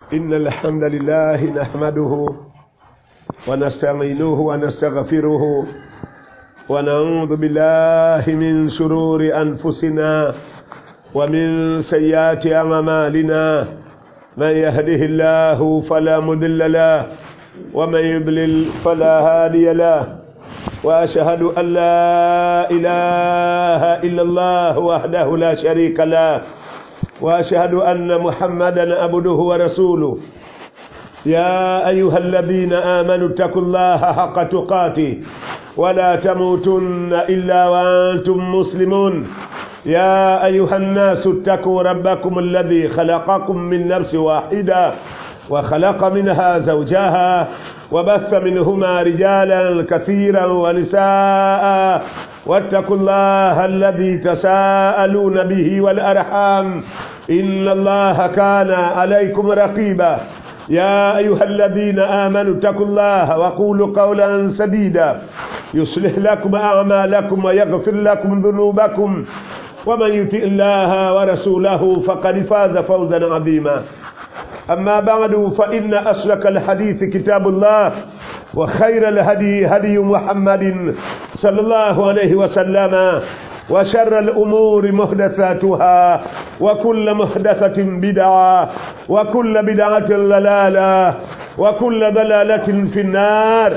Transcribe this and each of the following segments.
إن الحمد لله نحمده ونستعينه ونستغفره ونعوذ بالله من شرور أنفسنا ومن سيئات أعمالنا من يهده الله فلا مضل له ومن يضلل فلا هادي له وأشهد أن لا إله إلا الله وحده لا شريك له وأشهد أن محمدا عبده ورسوله يا أيها الذين آمنوا اتقوا الله حق تقاته ولا تموتن إلا وأنتم مسلمون يا أيها الناس اتقوا ربكم الذي خلقكم من نفس واحدة وخلق منها زوجها وبث منهما رجالا كثيرا ونساء واتقوا الله الذي تساءلون به والأرحام إن الله كان عليكم رقيبا يا أيها الذين آمنوا اتقوا الله وقولوا قولا سديدا يصلح لكم أعمالكم ويغفر لكم ذنوبكم ومن يطع الله ورسوله فقد فاز فوزا عظيما أما بعد فإن أسلك الحديث كتاب الله وخير الهدي هدي محمد صلى الله عليه وسلم وشر الأمور محدثاتها وكل محدثة بدعة وكل بدعة ضلالة وكل ضلالة في النار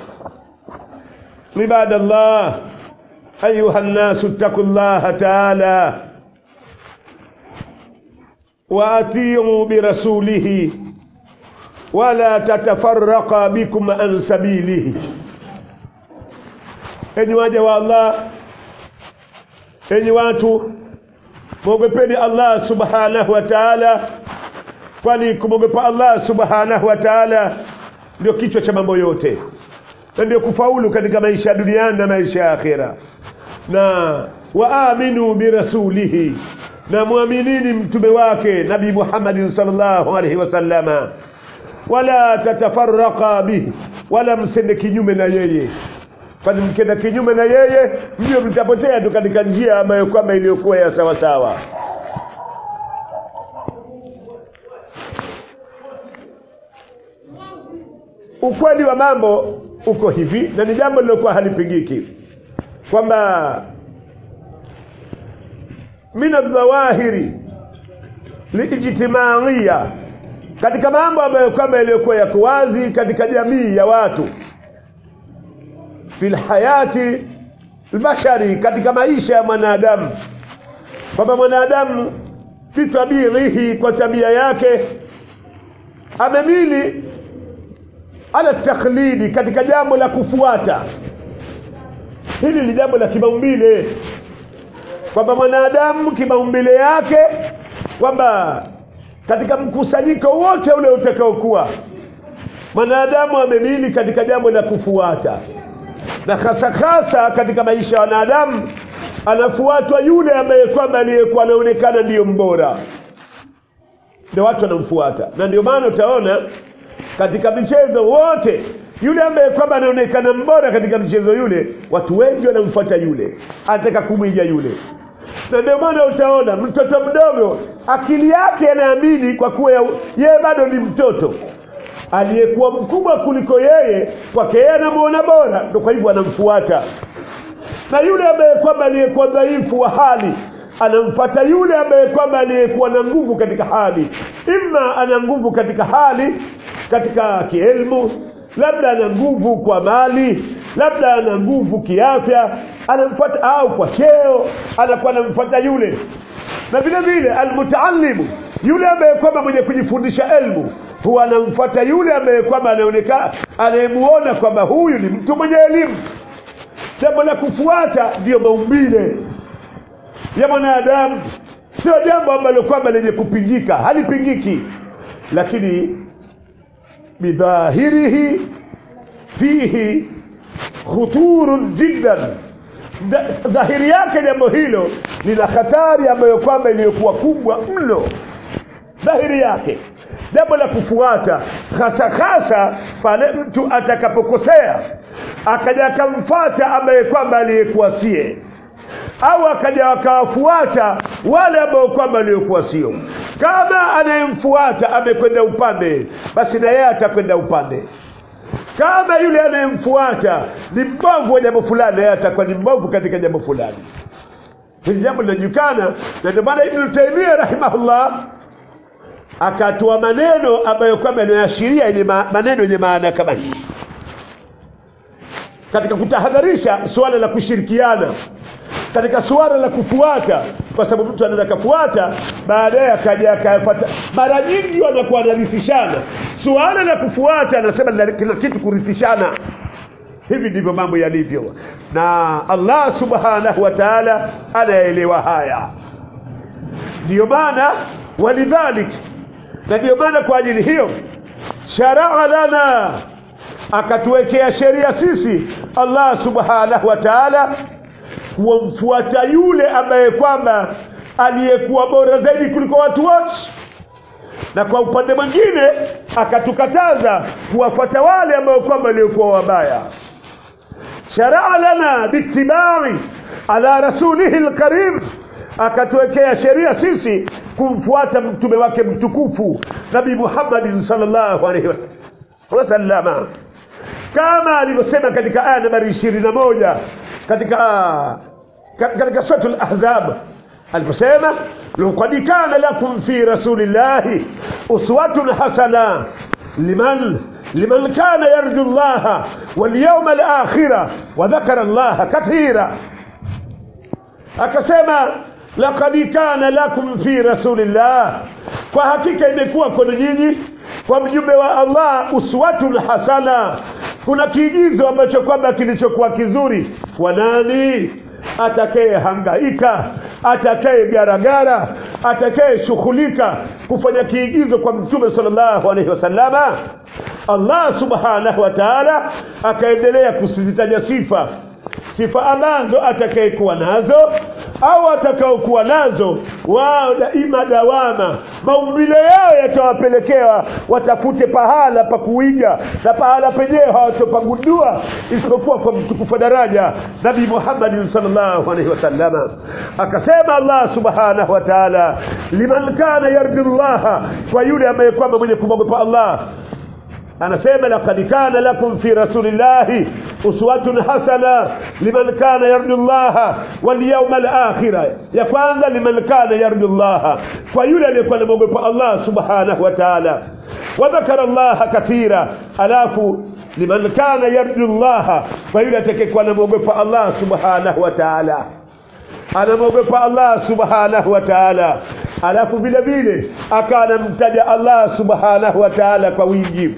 عباد الله أيها الناس اتقوا الله تعالى وأطيعوا برسوله ولا تتفرق بكم عن سبيله enyi waja wa Allah enyi watu mwogopeni Allah subhanahu wa ta'ala kwani kumwogopa Allah subhanahu wa ta'ala ndio kichwa cha mambo yote na ndio kufaulu katika maisha ya duniani na maisha ya akhera na waaminu birasulihi na mwaminini mtume wake nabii Muhammad sallallahu alaihi wasallama wala tatafarraqa bihi wala msende kinyume na yeye kwani mkenda kinyume na yeye ndio mtapotea tu katika njia ambayo kwamba iliyokuwa ya sawa sawa ukweli wa mambo uko hivi na ni jambo lilokuwa halipigiki kwamba min aldhawahiri liijtimaiya katika mambo ambayo kwamba yaliyokuwa yako wazi katika jamii ya watu fi lhayati lbashari katika maisha ya mwanadamu kwamba mwanadamu fi tabiihi kwa tabia yake amemili ala takhlidi katika jambo la kufuata hili ni jambo la kimaumbile kwamba mwanadamu kimaumbile yake kwamba katika mkusanyiko wote ule utakaokuwa mwanadamu amemili katika jambo la kufuata na hasa hasa katika maisha ya wanadamu anafuatwa yule ambaye kwamba aliyekuwa anaonekana ndiyo mbora ndio watu wanamfuata na ndio maana utaona katika michezo wote yule ambaye kwamba anaonekana mbora katika mchezo yule watu wengi wanamfuata yule anataka kumwiga yule na ndio maana utaona mtoto mdogo akili yake anaamini kwa kuwa yeye bado ni mtoto aliyekuwa mkubwa kuliko yeye kwake yeye anamuona bora ndo kwa hivyo anamfuata na yule ambaye kwamba aliyekuwa dhaifu wa hali anamfata yule ambaye kwamba aliyekuwa na nguvu katika hali ima ana nguvu katika hali katika kielmu labda ana nguvu kwa mali labda ana nguvu kiafya anamfuata au kwa cheo anakuwa anamfuata yule na vile vile almutaalimu yule ambaye kwamba mwenye kujifundisha elmu huwa anamfuata yule ambaye kwamba anaonekana anayemuona kwamba huyu ni mtu mwenye elimu jambo la kufuata ndiyo maumbile ya mwanadamu sio jambo ambalo kwamba lenye kupingika halipingiki lakini bidhahirihi fihi khuturun jiddan dhahiri yake jambo hilo lina hatari ambayo kwamba iliyokuwa kubwa mno dhahiri yake jambo la kufuata hasa hasa pale mtu atakapokosea akaja akamfata ambaye kwamba aliyekuwa sie au akaja wakawafuata wale ambao kwamba waliokuwa sio kama anayemfuata amekwenda upande basi na yeye atakwenda upande kama yule anayemfuata ni mbovu wa jambo fulani yeye atakuwa ni mbovu katika jambo fulani hili jambo linajulikana na ndio maana ibnu taimia rahimahullah akatoa maneno ambayo kwamba yanayoashiria yenye ma- maneno yenye maana kama hii katika kutahadharisha suala la kushirikiana katika suala la kufuata kwa sababu mtu anaweza kafuata baadaye akaja akayapata mara nyingi wanakuwa wanarithishana suala la kufuata anasema la- kila kitu kurithishana hivi ndivyo mambo yalivyo na allah subhanahu wa taala anaelewa haya ndiyo maana walidhalik na ndiyo maana kwa ajili hiyo sharaa lana akatuwekea sheria sisi allah subhanahu wa taala kuwamfuata yule ambaye kwamba aliyekuwa bora zaidi kuliko watu wote na kwa upande mwingine akatukataza kuwafuata wale ambao kwamba waliokuwa wabaya sharaa lana biitibai ala rasulihi lkarim akatuwekea sheria sisi kumfuata mtume wake mtukufu nabii muhammadin salllahu alaihi wasallam wasallama kama alivyosema katika aya nambari ishirini na moja katika ka- katika suratu lahzab aliposema laqad kana lakum fi rasulillahi uswatun hasana liman liman kana yarju llaha walyauma alakhira wadhakara llaha kathira akasema laqad kana lakum fi rasulillah kwa hakika imekuwa kwenu nyinyi kwa mjumbe wa allah uswatun hasana kuna kiigizo ambacho kwamba kilichokuwa kizuri kwa nani atakaye hangaika atakaye garagara atakaye shughulika kufanya kiigizo kwa mtume sallallahu alaihi wasallama allah subhanahu wa taala akaendelea kusizitaja sifa sifa ambazo atakayekuwa nazo au atakaokuwa nazo wao daima dawama maumbile yao yatawapelekea watafute pahala pa kuiga na pahala penyewe hawatopagundua isipokuwa kwa mtukufu wa daraja nabii muhammadin salllahu alaihi wasallama akasema allah subhanahu wa taala liman kana yarju llaha kwa yule ambaye kwamba mwenye kumwogopa allah anasema laqad kana lakum fi rasulillahi uswatun hasana liman kana yarju llaha walyauma alakhira ya kwanza liman kana yarju llaha kwa yule aliyekuwa namwogopa allah subhanahu wa taala wadhakara llaha kathira alafu liman kana yarju llaha kwa yule atakayekuwa namwogopa allah subhanahu wa taala anamwogopa allah subhanahu wa taala alafu vile vile akawa anamtaja allah subhanahu wa taala kwa wingi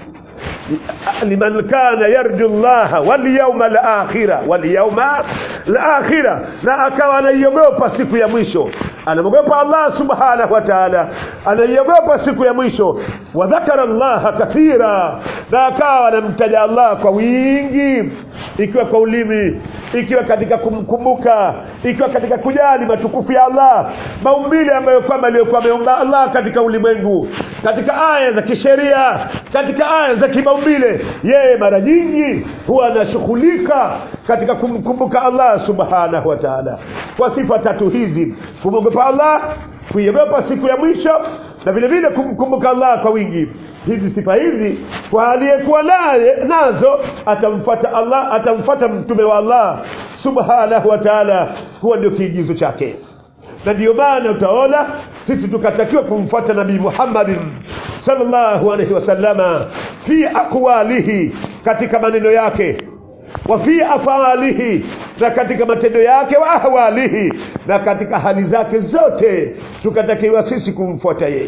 liman kana yarju llaha walyauma alakhira walyauma alakhira na akawa anaiogopa siku ya mwisho anamwogopa allah subhanahu wa taala anaiogopa siku ya mwisho wadhakara llaha kathira na akawa anamtaja allah kwa wingi ikiwa kwa ulimi ikiwa katika kumkumbuka ikiwa katika kujali matukufu ya allah maumbile ambayo kwamba aliyokuwa ameumba allah katika ulimwengu katika aya za kisheria katika aya za kimaumbile yeye mara nyingi huwa anashughulika katika kumkumbuka allah subhanahu wa taala kwa sifa tatu hizi kumwogopa allah kuiogopa siku ya mwisho na vile vile kumkumbuka allah kwa wingi hizi sifa hizi kwa aliyekuwa naye nazo atamfuata allah atamfuata mtume wa allah subhanahu wa taala huwa ndio kiigizo chake na ndiyo maana utaona sisi tukatakiwa kumfuata nabii muhammadin salllahu alaihi wasallama fi aqwalihi katika maneno yake wa fi afalihi na katika matendo yake wa ahwalihi na katika hali zake zote tukatakiwa sisi kumfuata yeye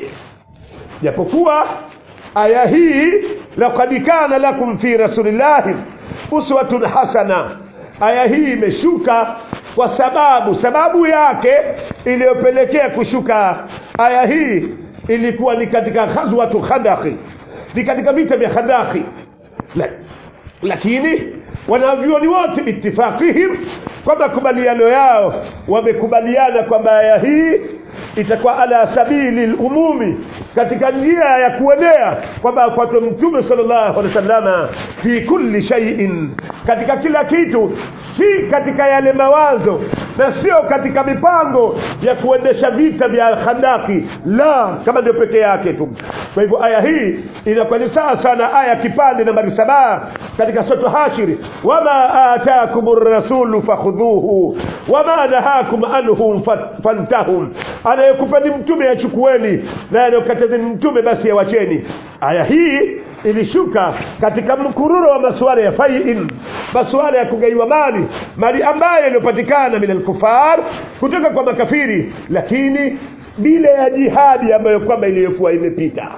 japokuwa aya hii laqad kana lakum fi rasulillahi uswatun hasana aya hii imeshuka kwa sababu sababu yake iliyopelekea kushuka aya hii ilikuwa ni katika ghazwatu khandaki ni katika vita vya khandaki La, lakini wanavyuoni wote biitifaqihim kwa makubaliano yao wamekubaliana kwamba aya hii itakuwa ala sabili lumumi katika njia ya kuenea kwamba afuatwe mtume salllahu alehi wasallama fi kulli shaiin katika kila kitu si katika yale mawazo na sio katika mipango ya kuendesha vita vya khandaki la kama ndio peke yake tu kwa hivyo aya hii inakuwa ni sawa sana aya kipande nambari saba katika soto hashiri wama atakum rasulu fakhudhuhu wama nahakum anhu fa- fantahum anayekupeni mtume achukueni na anayokatazeni mtume basi yawacheni aya hii ilishuka katika mkururo wa masuala ya faiin masuala ya kugaiwa mali mali ambayo iliyopatikana min alkufar kutoka kwa makafiri lakini bila ya jihadi ambayo kwamba iliyokuwa imepita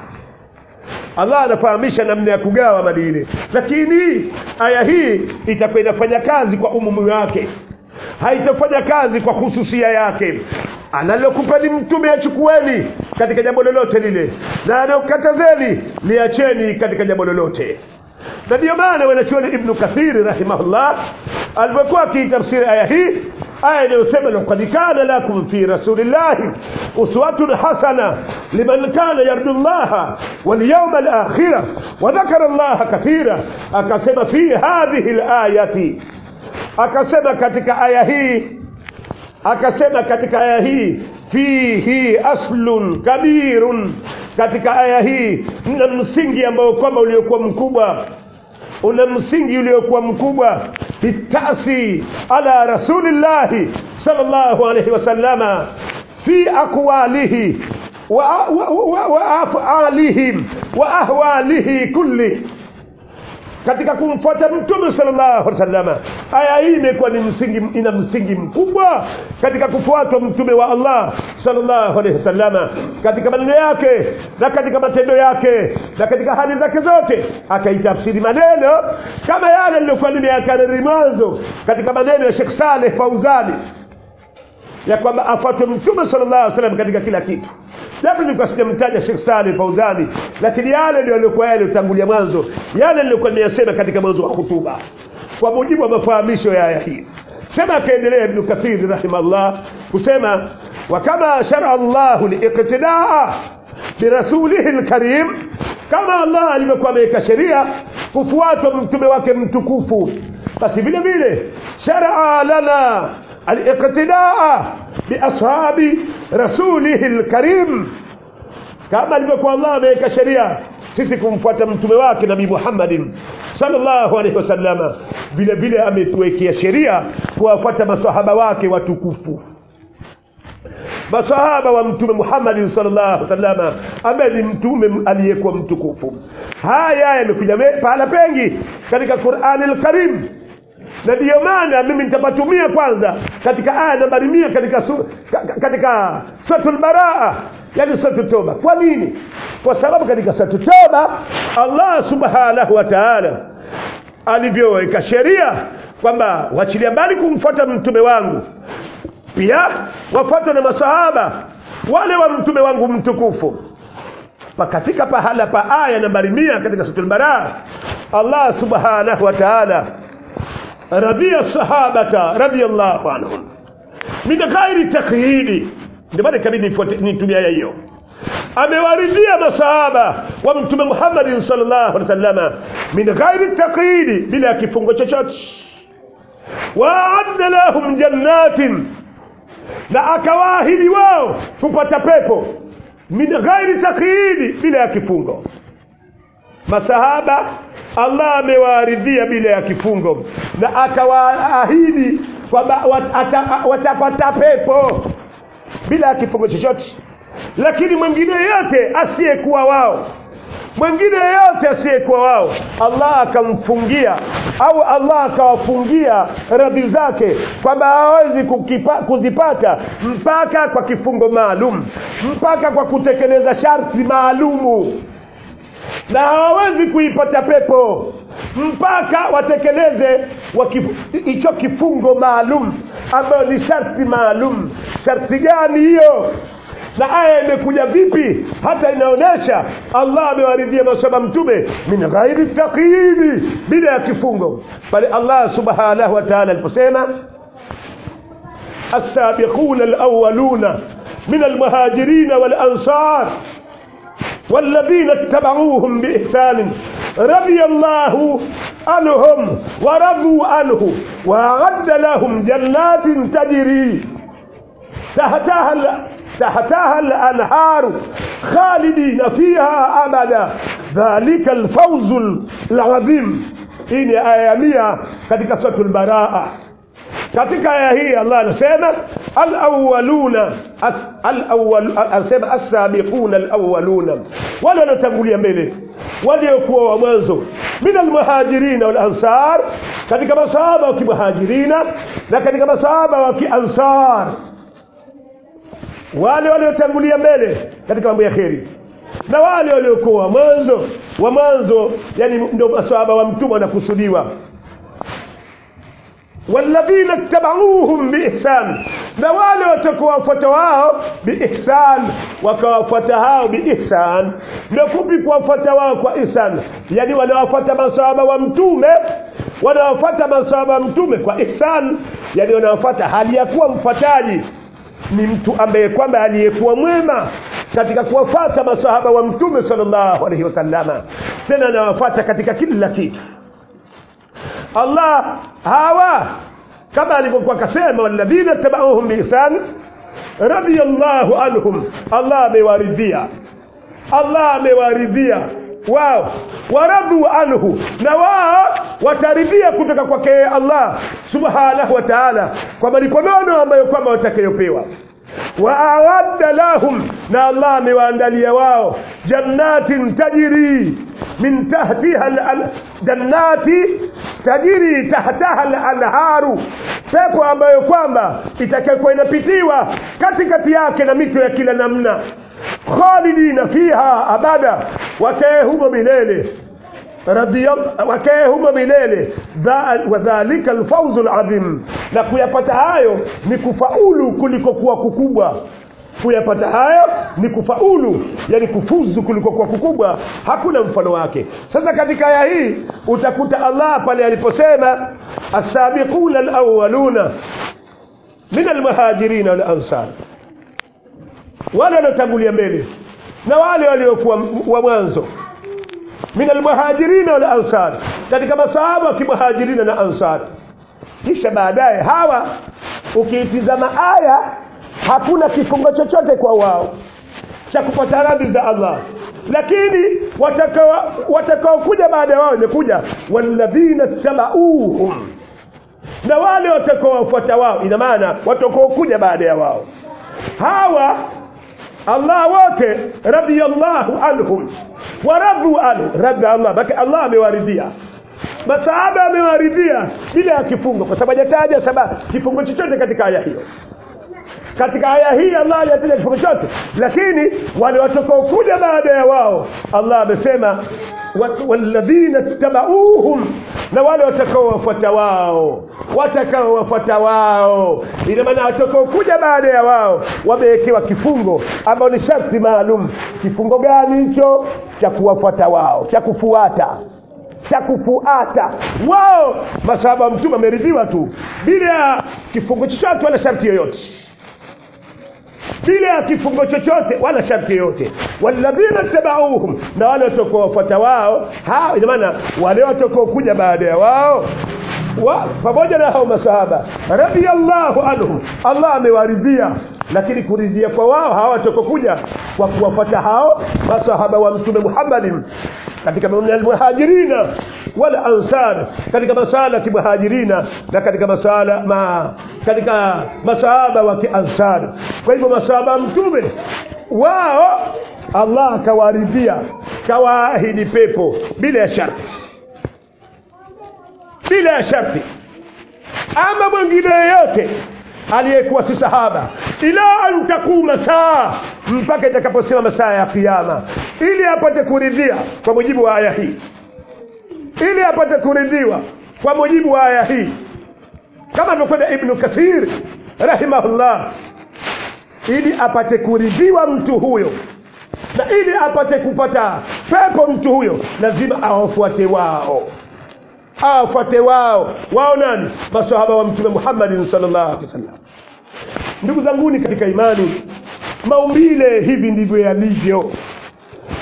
allah anafahamisha namna ya kugawa mali ile lakini aya hii itakuwa inafanya kazi kwa umumu wake haitafanya kazi kwa hususia yake analokupeni mtume achukueni katika jambo lolote lile na anaokatazeni liacheni katika jambo lolote na ndiyo maana wanachuoni ibnu kathiri rahimahullah alivyokuwa akiitafsiri aya hii aya inayosema lakad kana lakum fi rasulillahi uswatun hasana liman kana yarju llaha walyauma alakhira wadhakara llaha kathira akasema fi hadhihi layati akasema katika aya hii akasema katika aya hii fihi aslun kabirun katika aya hii mna msingi ambao kwamba uliokuwa mkubwa una msingi uliokuwa mkubwa bitasi ala rasulillahi sallallahu alayhi wasallama fi aqwalihi wa, wa, wa, wa afalihim wa ahwalihi kulli katika kumfuata mtume sallallahu alaihi wasallam aya hii imekuwa ni msingi ina msingi mkubwa katika kufuatwa mtume wa Allah sallallahu alaihi wasallam katika maneno yake na katika matendo yake na katika hali zake zote akaitafsiri maneno kama yale niliyokuwa nimeyakariri mwanzo katika maneno ya Sheikh Saleh Fauzani ya kwamba afuatwe mtume sallallahu alaihi wasallam katika kila kitu japo nilikuwa sijamtaja Sheikh Saleh Fauzani lakini yale ndio yaliokuwa yale utangulia mwanzo yale nilikuwa nimeyasema katika mwanzo wa hutuba kwa mujibu wa mafahamisho ya aya hii sema akaendelea Ibn Kathir rahimahullah kusema wa kama shara Allahu liiqtidaa birasulihi alkarim kama Allah alivyokuwa ameweka sheria kufuatwa mtume wake mtukufu basi vile vile sharaa lana الاقتداء باصحاب رسوله الكريم kama alivyokuwa Allah ameweka sheria sisi kumfuata mtume wake nabii Muhammadin sallallahu alaihi wasallama vile vile ametuwekea sheria kuwafuata masahaba wake watukufu masahaba wa mtume Muhammad sallallahu alaihi wasallama ambaye ni mtume aliyekuwa mtukufu haya yamekuja pahala pengi katika Qur'an al-Karim na ndiyo maana mimi nitapatumia kwanza katika aya nambari mia katika su, katika suratul baraa yani suratul toba kwa nini kwa sababu katika suratul toba Allah subhanahu wa ta'ala alivyoweka sheria kwamba wachilia mbali kumfuata mtume wangu pia wafuatwe na masahaba wale wa mtume wangu mtukufu pa katika pahala pa aya nambari mia katika suratul baraa Allah subhanahu wa ta'ala radhiya sahabata radhiyallahu anhum min ghairi takyidi ndio maana kabidi nitumia aya hiyo amewaridhia masahaba wa mtume Muhammad sallallahu alaihi wasallam min ghairi takyidi bila kifungo chochote wa'adda lahum jannatin na akawaahidi wao kupata pepo min ghairi takyidi bila ya kifungo masahaba Allah amewaaridhia bila ya kifungo na akawaahidi kwamba watapata pepo bila ya kifungo chochote lakini mwingine yote asiyekuwa wao mwingine yote asiyekuwa wao Allah akamfungia au Allah akawafungia radhi zake kwamba hawezi kuzipata mpaka kwa kifungo maalum mpaka kwa kutekeleza sharti maalumu na hawawezi kuipata pepo mpaka watekeleze hicho kifungo maalum ambayo ni sharti maalum sharti gani hiyo na aya imekuja vipi hata inaonyesha Allah amewaridhia masaba mtume min ghairi taqyidi bila ya kifungo bali Allah subhanahu wa ta'ala aliposema السابقون الأولون من المهاجرين والأنصار والذين اتبعوهم بإحسان رضي الله عنهم ورضوا عنه وأعد لهم جنات تجري تحتها ال- تحتها الأنهار خالدين فيها أبدا ذلك الفوز العظيم hii ni aya ya mia katika suratul baraa katika aya hii allah anasema alawaluna as- alawwal- anasema assabiquna alawaluna wale wanaotangulia mbele waliokuwa wa mwanzo min almuhajirina walansar katika masahaba wa kimuhajirina na katika masahaba wa kiansar wale waliotangulia mbele katika mambo ya kheri na wale waliokuwa wa mwanzo wa mwanzo yani ndio masahaba wa mtume wanakusudiwa walladhina ittabauhum biihsan na wale watakaowafuata wao biihsan wakawafuata hao biihsan ndio fupi kuwafuata wao kwa ihsan yani wanawafuata masahaba wa mtume wanawafuata masahaba wa mtume kwa ihsan yani wanawafuata hali ya kuwa mfuataji ni mtu ambaye kwamba aliyekuwa mwema katika kuwafuata masahaba wa mtume sallallahu alaihi wasallama tena anawafuata katika kila kitu Allah hawa kama alivyokuwa kasema walladhina tabauhum biihsan radiyallahu anhum Allah amewaridhia Allah amewaridhia wao waradhu anhu na wao wataridhia kutoka kwake Allah subhanahu wa ta'ala kwa malipo nono ambayo kwamba watakayopewa waawadda lahum na Allah amewaandalia wao jannatin tajri min tahtiha al- jannati tajri tahtaha al-anharu pepo ambayo kwamba itakayokuwa inapitiwa katikati yake na mito ya kila namna khalidina fiha abada wakae humo milele radiyal- wakae humo milele Dha- wadhalika alfauzu alazim na kuyapata hayo ni kufaulu kuliko kuwa kukubwa kuyapata hayo ni kufaulu yani kufuzu kuliko kuwa kukubwa hakuna mfano wake sasa katika aya hii utakuta allah pale aliposema asabiquna alawaluna min almuhajirina walansar wale waliotangulia mbele na wale waliokuwa wa mwanzo min almuhajirina wal ansar katika masahaba wa kimuhajirina na ansar kisha baadaye hawa ukiitizama aya hakuna kifungo chochote kwa wao cha kupata radhi za Allah lakini watakao watakaokuja baada ya wao imekuja walladhina tabauhum na wale watakaowafuata wao ina maana watakaokuja baada ya wao hawa Allah wote radiyallahu anhum waradhu anhu radha Allah baki Allah amewaridhia masahaba amewaridhia bila ya kifungo kwa sababu hajataja sababu kifungo chochote katika aya hiyo katika aya hii Allah hajataja kifungo chote lakini wale watakaokuja baada ya wao Allah amesema wa- walladhina tabauhum na wale watakaowafuata wao watakaowafuata wao ina maana watakaokuja baada ya wao wamewekewa kifungo ambao ni sharti maalum kifungo gani hicho cha kuwafuata wao cha kufuata cha kufuata wao masahaba wa mtume ameridhiwa tu bila ya kifungo chochote wala sharti yoyote bila ya kifungo chochote wala sharti yoyote walladhina tabauhum na wale watakaowafuata wao hao ina maana wale watakaokuja baada ya wao wa, pamoja na hao masahaba radiyallahu anhum Allah amewaridhia lakini kuridhia kwa wao hawa watakokuja kwa kuwafuata hao masahaba wa mtume Muhammadin katika min almuhajirina wal ansar katika masala ya kimuhajirina na katika masala ma katika masahaba wa kiansar kwa hivyo masahaba wa mtume wao Allah akawaridhia kawaahidi pepo bila ya sharti bila ya sharti ama mwingine yeyote aliyekuwa si sahaba ila an takuma saa mpaka itakaposema masaa ya kiyama ili apate kuridhia kwa mujibu wa aya hii ili apate kuridhiwa kwa mujibu wa aya hii kama alivyokwenda ibnu kathir rahimahullah ili apate kuridhiwa mtu huyo na ili apate kupata pepo mtu huyo lazima awafuate wao awafuate wao wao nani masahaba wa mtume Muhammad sallallahu alaihi wasallam ndugu zanguni katika imani maumbile hivi ndivyo yalivyo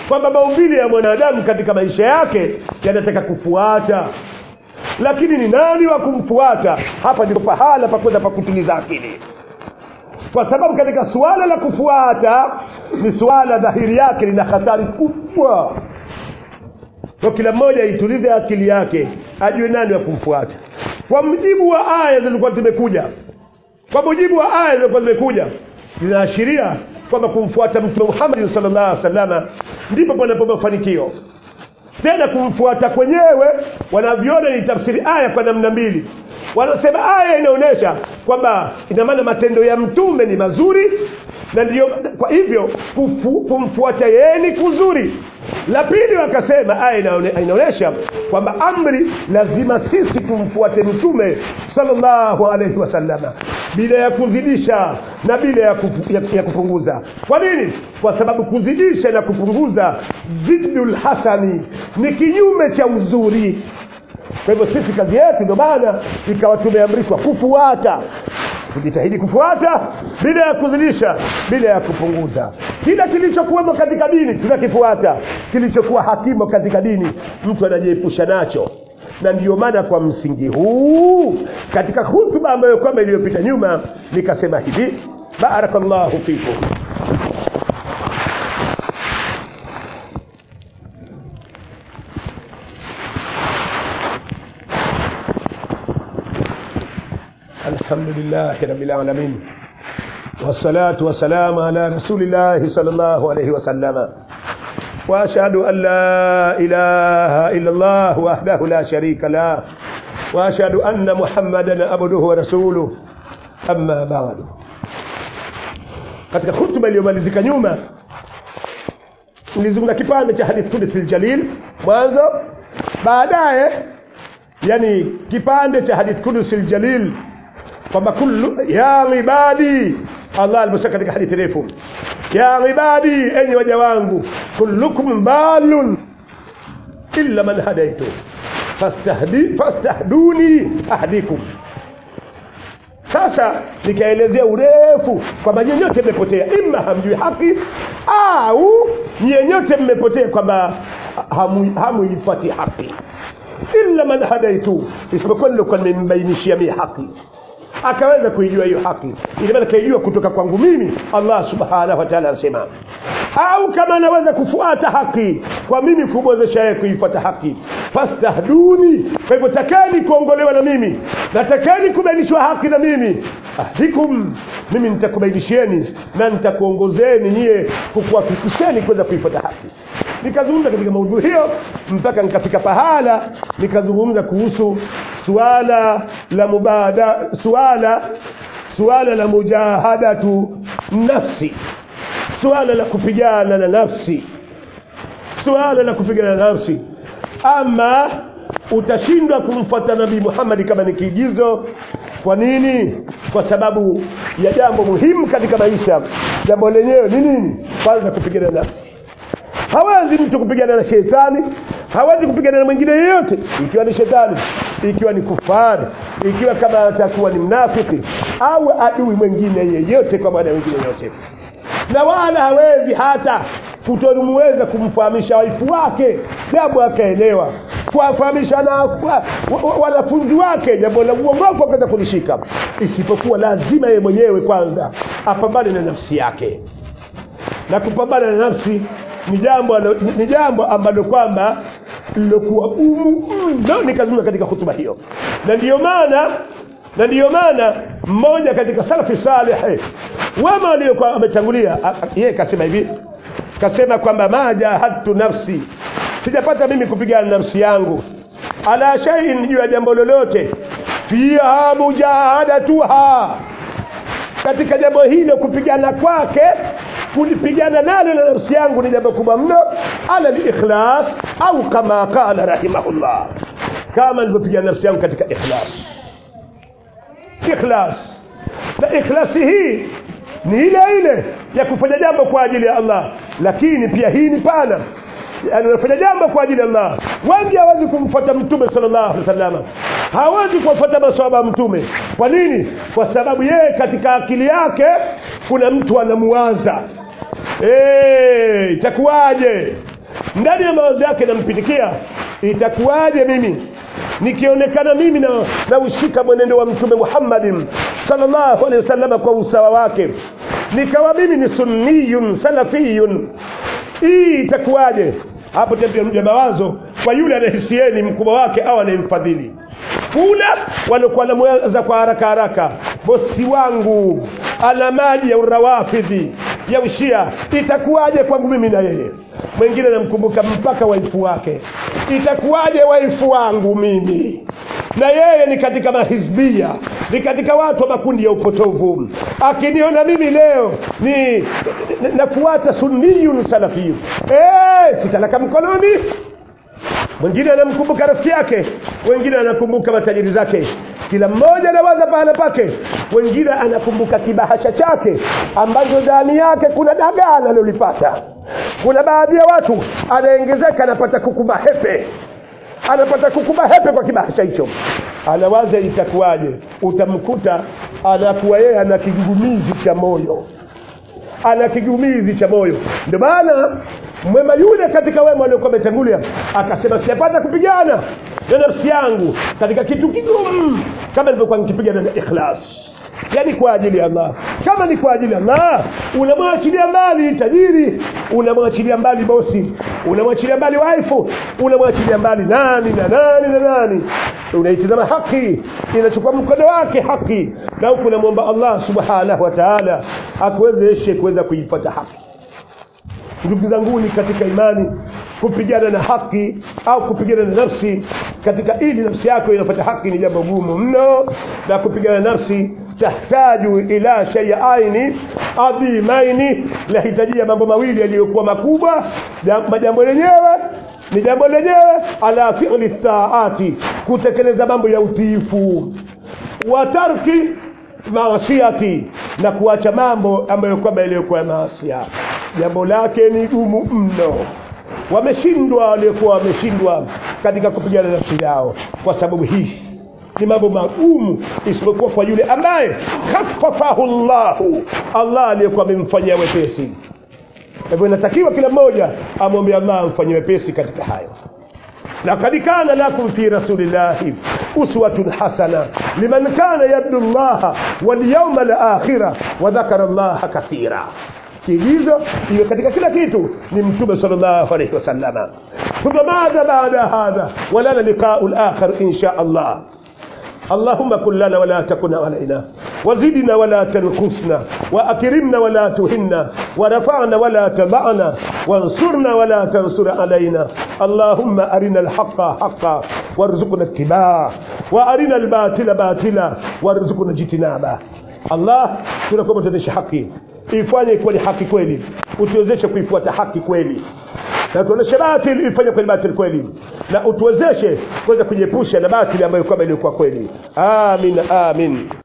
kwamba maumbile ya mwanadamu katika maisha yake yanataka kufuata lakini ni nani wa kumfuata hapa ndipo pahala pakwenda pa kutuliza akili kwa sababu katika suala la kufuata ni suala dhahiri yake lina hatari kubwa kwa kila mmoja aitulize akili yake ajue nani wa kumfuata kwa mujibu wa aya zilizokuwa zimekuja kwa mujibu wa aya zilizokuwa zimekuja zinaashiria kwamba kumfuata mtume muhammadi sallallahu alaihi wasallama ndipo panapo mafanikio tena kumfuata kwenyewe wanavyoona ni tafsiri aya kwa namna mbili wanasema aya inaonyesha kwamba ina maana matendo ya mtume ni mazuri na ndio kwa hivyo kufu, kumfuata yeye ni kuzuri la pili wakasema aya inaone- inaonyesha kwamba amri lazima sisi tumfuate mtume sallallahu alaihi wasallama bila ya kuzidisha na bila ya, kufu, ya, ya kupunguza kwa nini kwa sababu kuzidisha na kupunguza ziddul hasani ni kinyume cha uzuri kwa hivyo sisi kazi yetu ndio maana ikawa tumeamrishwa kufuata kujitahidi kufuata bila ya kuzidisha bila ya kupunguza kila kilichokuwemo katika dini tunakifuata kilichokuwa hakimo katika dini mtu anajiepusha nacho na ndiyo maana kwa msingi huu katika hutuba ambayo kwamba iliyopita nyuma nikasema hivi barakallahu fikum الحمد لله رب العالمين والصلاة والسلام على رسول الله صلى الله عليه وسلم وأشهد أن لا إله إلا الله وحده لا شريك له وأشهد أن محمدا عبده ورسوله أما بعد katika hutuba iliyomalizika nyuma nilizungumza kipande cha hadith kudusi ljalil mwanzo baadaye yani kipande cha hadith kudusi ljalil kwamba kullu ya ibadi allah aliposema katika hadithi refu ya ibadi enyi waja wangu kullukum balun illa man hadaitu fastahdi fastahduni ahdikum sasa nikaelezea urefu kwamba nyenyote mmepotea ima hamjui haki au nyenyote mmepotea kwamba hamu- hamuifati haki illa man hadaitu isipokuwa nilokuwa nimembainishia mie haki akaweza kuijua hiyo haki ili maana kaijua kutoka kwangu mimi allah subhanahu wa taala anasema au kama anaweza kufuata haki kwa mimi kumwezesha yeye kuifuata haki fastahduni kwa hivyo takani kuongolewa na mimi na takani kubainishwa haki na mimi ahdikum mimi nitakubainishieni na nitakuongozeni nyie kukuwafikisheni kuweza kuifuata haki nikazungumza katika maudhui hiyo mpaka nikafika pahala nikazungumza kuhusu suala la mubada suala suala la mujahadatu nafsi suala la kupigana na nafsi suala la kupigana na nafsi ama utashindwa kumfuata nabii muhammadi kama ni kiigizo kwa nini kwa sababu ya jambo muhimu katika maisha jambo lenyewe ni nini kwanza kupigana na nafsi hawezi mtu kupigana na shetani hawezi kupigana na mwingine yeyote ikiwa ni shetani ikiwa ni kufari ikiwa kama atakuwa ni mnafiki au adui mwingine yeyote kwa maana wengine yote na wala hawezi hata kutomuweza kumfahamisha waifu wake jambo akaelewa kuwafahamisha na wa- wa- wanafunzi wake jambo la uongofu akaweza kulishika isipokuwa lazima yeye mwenyewe kwanza apambane na nafsi yake na kupambana na nafsi ni jambo alo- ni jambo ambalo kwamba lilokuwa gumu mno nikazungumza katika hutuba hiyo na ndiyo maana na ndiyo maana mmoja katika salafi saleh wema waliokuwa ametangulia a- a- yeye kasema hivi kasema kwamba ma jahadtu nafsi sijapata mimi kupigana na nafsi yangu ala shaiin juu ya jambo lolote fiha mujahadatuha katika jambo hilo kupigana kwake kulipigana nalo na nafsi yangu ni jambo kubwa mno ala likhlas au kama qala rahimahullah kama nilivyopigana nafsi yangu katika ikhlas ikhlas na ikhlasi hii ni ile ile ya kufanya jambo kwa ajili ya allah lakini pia hii ni pana yani unafanya jambo kwa ajili ya allah wengi hawezi kumfuata mtume sallallahu alaihi wasallam hawezi kuwafuata maswahaba wa mtume kwa nini kwa sababu yeye katika akili yake kuna mtu anamuwaza Eh, itakuwaje ndani ya mawazo yake nampitikia itakuwaje mimi nikionekana mimi na naushika mwenendo wa mtume muhammadin salllahu alehi wasalama kwa usawa wake nikawa mimi ni sunniyun salafiyun hii itakuwaje hapo tena mawazo kwa yule anayehisieni mkubwa wake au anayemfadhili kula waliokuwa namweza kwa haraka haraka bosi wangu ana maji ya urawafidhi ya ushia itakuwaje kwangu mimi na yeye mwingine namkumbuka mpaka waifu wake itakuwaje waifu wangu mimi na yeye ni katika mahizbia ni katika watu wa makundi ya upotovu akiniona mimi leo ni nafuata sunniyun salafiyun e, sitalaka mkononi mwingine anamkumbuka rafiki yake wengine anakumbuka matajiri zake kila mmoja anawaza pahala pake wengine anakumbuka kibahasha chake ambacho ndani yake kuna dagaa analolipata kuna baadhi ya watu anaongezeka anapata kukuba hepe anapata kukuba hepe kwa kibahasha hicho anawaza itakuwaje utamkuta anakuwa yeye ana kigugumizi cha moyo ana kigumizi cha moyo ndio maana mwema yule katika wema aliokuwa ametangulia akasema sijapata kupigana na nafsi yangu katika kitu kigumu kama nilivyokuwa nikipigana na ikhlas yaani kwa ajili ya allah kama ni kwa ajili ya allah unamwachilia mbali tajiri unamwachilia mbali bosi unamwachilia mbali waifu unamwachilia mbali nani na nani na nani unaitizama haki inachukua mkono wake haki na huku unamwomba allah subhanahu wa taala akuwezeshe kuweza kuipata haki ndugu zanguni katika imani kupigana na haki au kupigana na nafsi katika ili nafsi yako inapata haki ni jambo gumu mno na kupigana na nafsi tahtaju ila shay'aini adhimaini lahitajia mambo mawili yaliyokuwa makubwa jambo lenyewe ni jambo lenyewe ala fi'li taati kutekeleza mambo ya utiifu wa tarki maasiati na kuacha mambo ambayo kwamba yaliyokuwa maasia jambo lake ni gumu mno wameshindwa waliokuwa wameshindwa katika kupigana nafsi yao kwa sababu hii ni mambo magumu isipokuwa kwa yule ambaye khafafahu llahu allah aliyekuwa amemfanyia wepesi kwa hivyo inatakiwa kila mmoja amwombe allah amfanyie wepesi katika hayo لقد كان لكم في رسول الله أسوة حسنة لمن كان يرجو الله واليوم الآخرة وذكر الله كثيرا kiigizo iwe katika kila kitu ni mtume sallallahu alaihi wasallama thumma madha baada hadha walana liqau lakhar insha allah اللهم كن لنا ولا تكن علينا وزدنا ولا تنقصنا وأكرمنا ولا تهنا ورفعنا ولا تبعنا وانصرنا ولا تنصر علينا اللهم أرنا الحق حقا وارزقنا اتباعه وأرنا الباطل باطلا وارزقنا اجتنابه الله tunakuomba tuendeshe haki ifanye kuwa ni haki kweli utuwezeshe kuifuata haki kweli na tuoneshe batili ifanye kweli batili kweli na utuwezeshe kuweza kujiepusha na batili ambayo kwamba ilikuwa kweli amin amin